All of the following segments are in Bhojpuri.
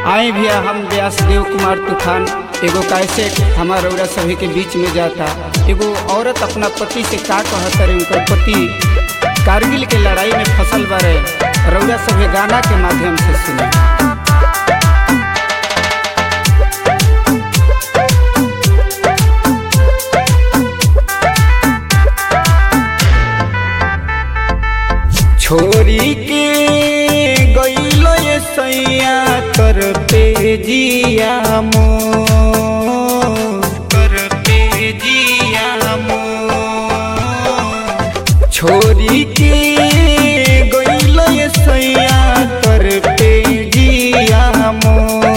आए भैया हम व्यासदेव कुमार तूफान एगो कैसे हमार रौरा सभी के बीच में जाता एगो औरत अपना पति से का कहत रहे उनकर पति कारगिल के लड़ाई में फसल बारे रौरा सभी गाना के माध्यम से सुने छोरी के गईलो ये सैया कर पे जिया मो कर पे जिया मो छोरी के गईलो ये सैया कर पे जिया मो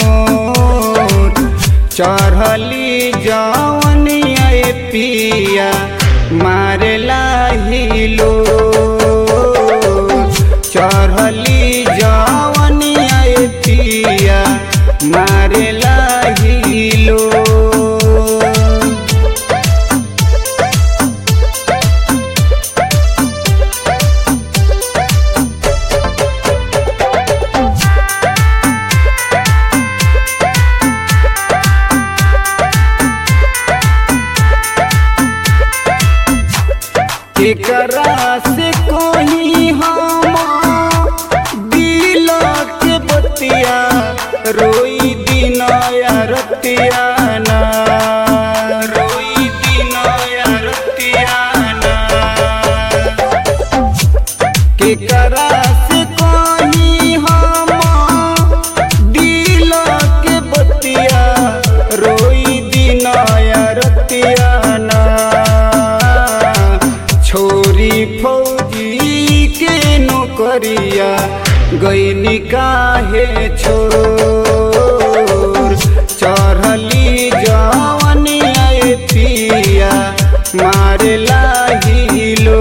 चढ़ली जवनिया ए पिया मारेला हिलो चढ़ली जवनिया ए पिया मारेला हिलो केकरा से कोही हम दिल के बतिया रोई दिन या रतिया ना रोई दिन या रतिया ना केकरा से कोही हम दिल के बतिया रोई दिन या रतिया ना छोरी फौजी के नौकरिया गईनी काहे छोर चढ़ली जवनिया ए पिया मारेला हिलो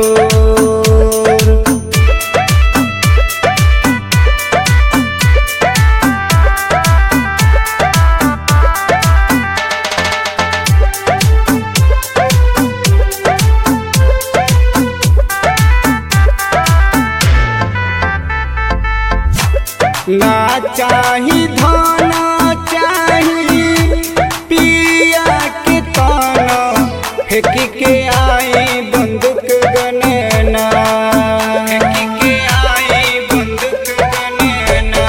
ना चाही धन चाही पिया के तन फेंक के आई बंदूक गनना फेंक के आई बंदूक गनना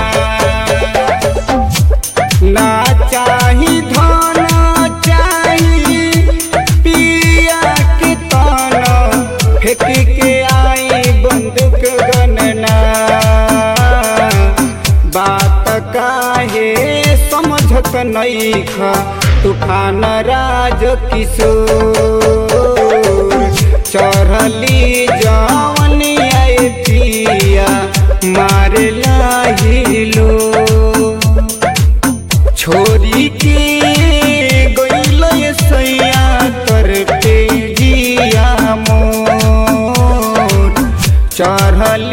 ना चाही धन चाही पिया के तन फेंक के आई बंदूक गनना बात काहे समझत नैख तूफान राज किशोर चढ़ली जवनिया ए पिया मारेला हिलो छोरी के गईल ये सैया कर पे जिया मोर चढ़ली